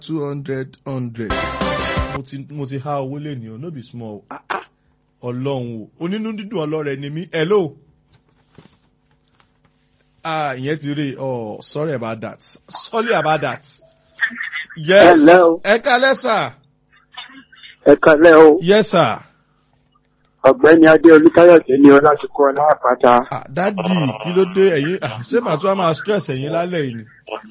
two hundred hundred mo ti mo ti há owó lè ní o no be small o ah ah ọlọ́run o onínú dídùn ọlọ́rẹ̀ ni mí hello ah ìyẹn ti rí oh sorry about that sorry about that yes Hello. ẹ kálẹ́ sà ẹ kalẹ́ o yes sir ọ̀gbẹ́ni adé olùkáyọ̀dé ni ọlásùkọ aláàpáta ah dádì kí ló dé ẹ̀yin ah ṣé màá tún wá máa stress ẹ̀yin lálẹ́ yìí ni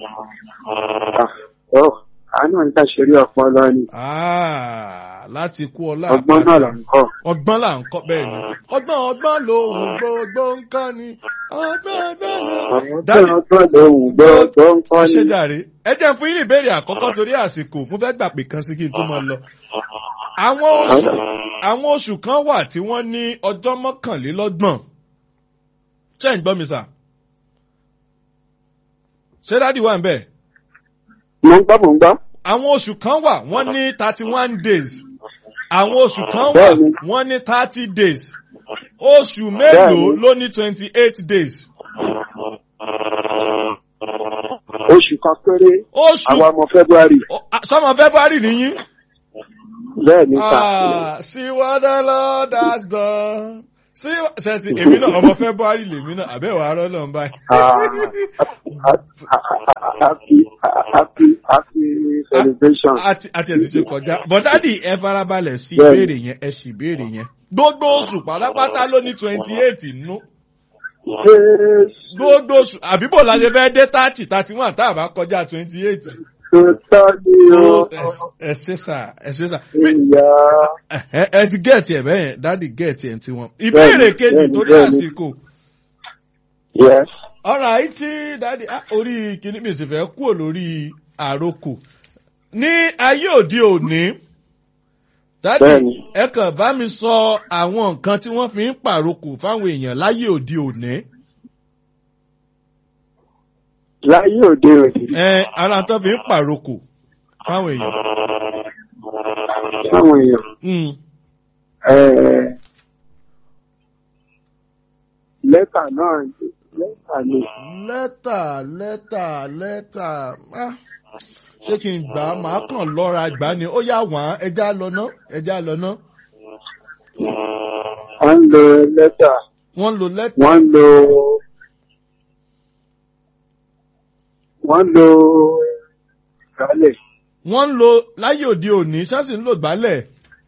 ọ àánú ń tàṣírí ọpọlọ ni ah láti kú ọlá ọgbọ́n náà là ń kọ́ ọgbọ́n là ń kọ́ bẹ́ẹ̀ ni ọgbọ́n ọgbọ́n lòun gbogbo nǹkan ni ọgbọ́n ọgbọ́n lòun. ọgbọ́n ọgbọ́n lòun gbọ́ ń kọ́ ṣé ni jàre ẹ jẹ́ n fún yín ní ìbéèrè àkọ́kọ́ torí àsìkò mo fẹ́ gbà pé kan sí kí n tó máa lọ. àwọn oṣù àwọn oṣù kan wà tí wọ́n ní ọjọ́ mọ́kànlélọ́gbọ̀n ṣé ẹ̀ ń gbọ́ mi sà? ṣé dádì wà ń bẹ̀? mo ń gbọ́ mo ń gbọ́ àwọn oṣù kan wà wọ́n ní thirty one days àwọn oṣù kan wà Bẹ́ẹ̀ni. wọ́n ní thirty days oṣù mélòó Bẹ́ẹ̀ni. ló ní twenty eight days oṣù kan péré oṣù àwọn ọmọ february o- a- sọmọ february nìyí. bẹ́ẹ̀ ni ká Ah, see what the Lord has done. See what ṣe ti èmi náà ọmọ February lèmi náà àbẹ̀wò arọ́ náà ń báyìí. happy happy happy celebration Àti àti ẹ̀sìn ṣe kọjá. Bọ̀dádì ẹ farabalẹ̀ sí Bẹ́ẹ̀ni. ìbéèrè yẹn ẹ sì ìbéèrè yẹn. Gbogbo oṣù pátápátá ló ní twenty eight nínú. jésù Gbogbo oṣù àbíbò la ṣe fẹ́ dé thirty thirty one tá a bá kọjá twenty eight. tó tọ́ ni o Ẹ ṣe sà ẹ ṣe sà. ìyá Ẹ ẹ ti gẹ̀ẹ́tì ẹ̀ bẹ́yẹn dádì gẹ̀ẹ́tì ẹ̀ ti wọn. Ìbéèrè Bẹ́ẹ̀ni, kejì bẹ́ẹ̀ni, torí bẹ́ẹ̀ni. àsìkò. yes ọ̀rọ̀ àyí tí dáàdi ah, orí kìíní mi sì fẹ́ kúrò lórí àrokò ní ayé òde òní dáàdi Bẹ́ẹ̀ni. ẹ kàn bá mi sọ àwọn nǹkan tí wọ́n fi ń pàrokò fáwọn èèyàn láyé òde òní láyé òde òde ẹ ara tó fi ń pàrokò fáwọn èèyàn. sáwọn èèyàn Mm. eh, lẹ́tà náà lẹ́tà ni lẹ́tà lẹ́tà lẹ́tà ah, ṣé kí n gbà á màá kàn lọ́ra gbà á ni ó yà wọ́n ẹja lọ ná ẹja lọ ná wọ́n ń lo lẹ́tà wọ́n lo lẹ́tà. wọ́n ń lo wọ́n ń lo ìgbálẹ̀ wọ́n ń lo láyé òde òní ṣáàṣì ń lò gbálẹ̀.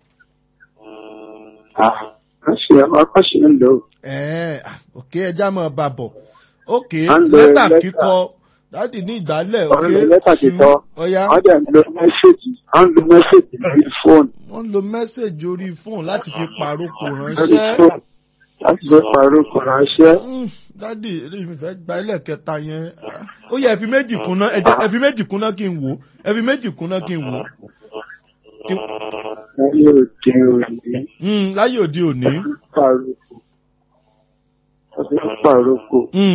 Ah, wọ́n ṣe wọ́n ṣe ń lò ó. ẹ̀ẹ́n òkè ẹja máa bà bọ̀ òkè À ń lo lẹ́tà lẹ́tà. kíkọ dáàdì ní ìgbálẹ̀ Wọ́n ń òkè lo lẹ́tà kíkọ. ọ̀yá wọ́n dẹ̀ ń lo mẹ́sẹ̀gì wọ́n ń lo mẹ́sẹ̀gì lórí fóònù wọ́n ń lo mẹ́sẹ̀gì orí fóònù láti fi pàrókò lórí ránṣẹ́. fóònù láti fi pàrọ̀ kò ránṣẹ́. Mm, dáàdì eléyìí mi fẹ́ gba ilé kẹta yẹn Ah, ó yẹ ẹ fi méjì kúnná ẹ jẹ́ ẹ fi méjì kúnná kí n wò ó ẹ fi méjì kúnná kí n wò ó. Kí- láyé òde òní Mm, láyé òde òní. pàrọ̀ kò wọ́n fi ń pàrọ̀ kò. Mm,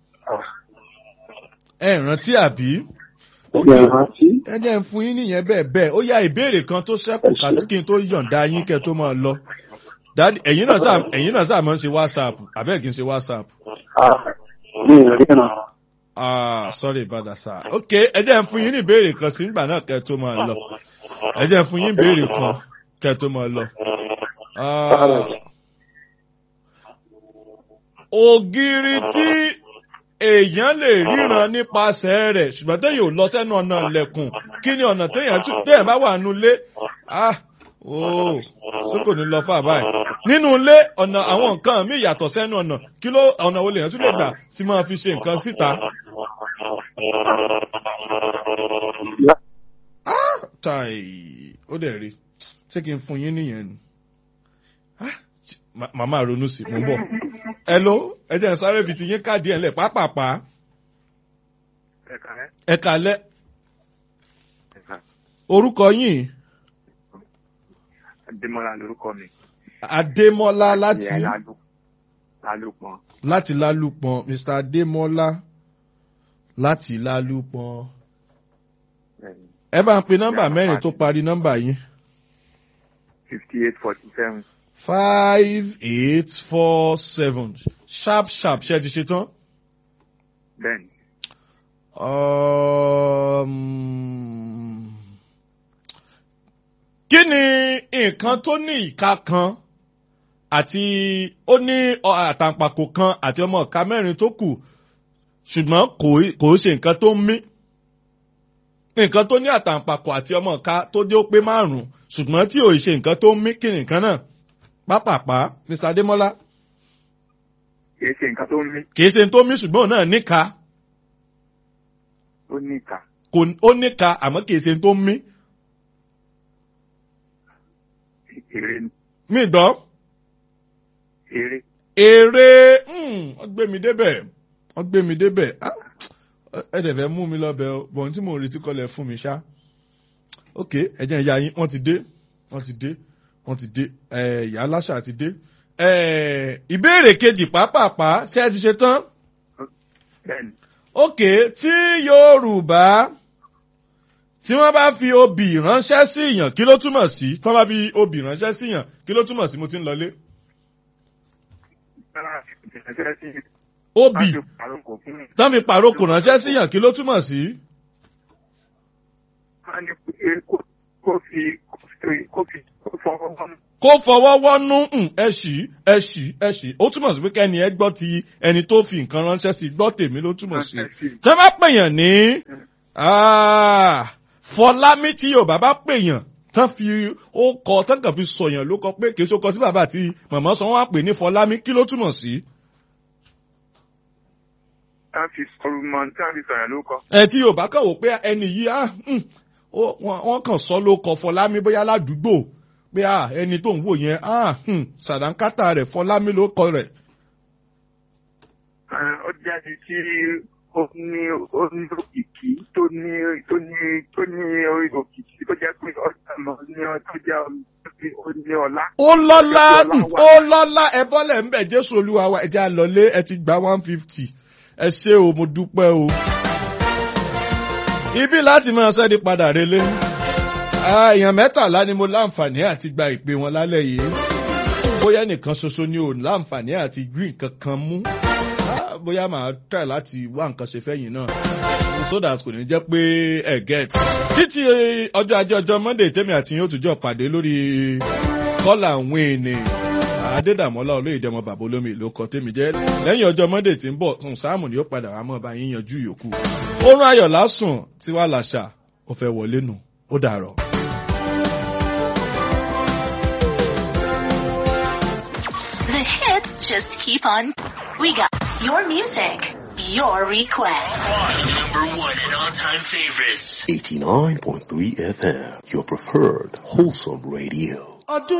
ẹ rántí àbí. Ìgbà rántí ẹ jẹ́ ń fún yín nìyẹn bẹ́ẹ̀ bẹ́ẹ̀ ó yá ìbéèrè kan tó ṣẹ́kù ká kí n tó yọ̀ǹda yín kẹ́ tó máa lọ. Dádì ẹ̀yin náà sáà ẹ̀yin náà sáà máa ń ṣe WhatsApp àbẹ́ẹ̀ kí n ṣe WhatsApp. Ah, mi ò ríran. Ah, sorry about that sir. Ok, ẹ jẹ́ ń fún yín ní ìbéèrè kan sí nígbà náà kẹ́ tó máa lọ. Ẹ jẹ́ ń fún yín ìbéèrè kan kẹ́ tó máa lọ. Ah, Ògiri tí èèyàn lè ríran nípasẹ̀ rẹ̀ ṣùgbọ́n téèyàn ò lọ sẹ́nu ọ̀nà ilẹ̀kùn kí ni ọ̀nà téèyàn tún téèyàn bá wà nínú ilé ah ooo ṣé kò ní lọ fà báyìí nínú ilé ọ̀nà àwọn nǹkan míì yàtọ̀ sẹ́nu ọ̀nà kí ló ọ̀nà wo lèèyàn tún lè gbà tí máa fi ṣe nǹkan síta. tai ó dẹ̀ rí ṣé kí n fún yín nìyẹn ni Ah, ma- màmá ronú sí mo ń bọ̀ hello ẹ jẹ́ n sáré fi ti yín káàdì ẹ̀ lẹ̀ pápápá ẹ̀ka ẹ̀ ẹ kalẹ́ ẹ̀ka orúkọ yín Adémọ́lá lórúkọ mi. Adémọ́lá láti Ìyá Lálù Lálùpọ̀n. láti Lálùpọ̀n Mr Adémọ́lá láti Lálùpọ̀n Bẹ́ẹ̀ni ẹ bá ń pe nọ́mbà Yeah, mẹ́rin fine. tó parí nọ́mbà yín fifty eight forty seven. five eight four seven sharp sharp ṣe ti ṣe tán. Bẹ́ẹ̀ni Um, kí ni nǹkan tó ní ìka kan àti ó ní ọ- àtàǹpàkò kan àti ọmọ ìka mẹ́rin tó kù ṣùgbọ́n kò kò ṣe nǹkan tó ń mí nǹkan tó ní àtàǹpàkò àti ọmọ ìka tó dé ó pé márùn-ún ṣùgbọ́n tí ò ṣe nǹkan tó ń mí kí ni nǹkan náà pápápá Mr. Adémọ́lá kìí ṣe nǹkan tó ń mí kì í ṣe tó mí ṣùgbọ́n òun náà níka ó ní ìka kò ó níka àmọ́ kì í ṣe tó mí èrè ni mí gbọ́. èrè èrè mm, wọ́n gbé mi débẹ̀ wọ́n gbé mi débẹ̀ Ah, ẹ dẹ̀ fẹ́ mú mi lọ́bẹ̀ o bọ̀n tí mò ń retí kọ́lẹ̀ fún mi ṣá ok ẹ̀jẹ̀ ìyá yín wọ́n ti dé wọ́n ti dé wọ́n ti dé ẹ̀ ìyá aláṣà ti dé ẹ̀ ìbéèrè kejì pàápàá ṣé ẹ ti ṣe tán bẹ́ẹ̀ni ok tí Yorùbá tí wọ́n bá fi obì ránṣẹ́ sí yàn kí ló túmọ̀ sí tí wọ́n bá fi obì ránṣẹ́ sí yàn kí ló túmọ̀ sí mo ti ń lọlé ìrẹsẹ̀ sí obì láti pàrókò fún mi tán fi pàrókò ránṣẹ́ sí yàn kí ló túmọ̀ sí. wọ́n ní pé kó- kó fi kó fi kó fi kó fọwọ́ wọn kó fọwọ́ wọ́nú mm, ẹ ṣì ẹ ṣì ẹ ṣì ó túmọ̀ sí pé kẹ́ni ẹ gbọ́ ti ẹni tó fi nǹkan ránṣẹ́ sí gbọ́ tèmi ló túmọ̀ sí. ránṣẹ́ sí tẹ́ bá pèèyàn ní ah, fọlámi tí yorùbá bá pèèyàn tán fi ó kọ tán kàn fi sọ̀yàn ló kọ pé kì í ṣe ó kọ tí bàbá àti màmá sọ wọ́n á pè ní fọlámi kí ló túmọ̀ sí. tá fi sọ̀rọ̀ mọ́ tá fi sọ̀rọ̀ ló kọ ẹ tí yorùbá kàn wò pé ẹni yìí ah, mm, ó- wọ́n wọ́n kàn sọ ló kọ fọlámi bóyá ládùúgbò pé ah, ẹni tó ń wò yẹn ah, hmm, sàdánkátà rẹ̀ fọlámi ló kọ rẹ̀. ó jáde tí ó ní ó ní òkìkí tó ní tó ní tó ní orí òkìkí tó jẹ́ pé ọ̀sán lọ ní ọ tó jẹ́ ó ní ọlá. ó lọ́lá Ọlá wà. ó lọ́lá ẹ bọ́lẹ̀ ń bẹ̀ jésù olúwa wa ẹja lọlé ẹ ti gba one fifty ẹ ṣé o mo dúpẹ́ o. ibi láti máa ṣẹ́ni padà relé Ah, èèyàn mẹ́tàlá ni mo láǹfààní àti gba ìpè wọn lálẹ́ yìí bóyá nìkan ṣoṣo ni ò láǹfààní àti gbé nǹkan kan mú Ah, bóyá màá try láti wá nǹkan ṣe fẹ́yìn náà so that kò ní jẹ́ pé ẹ get títí ọjọ́ ajé ọjọ́ monday tèmi àti yín ó tún jọ pàdé lórí kọ́là àwọn ènìyàn adédàmọ́lá olóyèdè ọmọ bàbá olómi ìlú ọkọ tèmi jẹ́ lẹ́yìn ọjọ́ monday tí ń bọ̀ tún sáàmù ni ó padà wá mọ́ bá yín yanjú yòókù oorun ayọ̀ lásùn tí wàá làṣà ó fẹ́ wọlé nù ó dàrọ̀. The hits just keep on. We got your music, your request. Number one and all-time favorites. 89.3 FM, your preferred wholesome radio. ọdún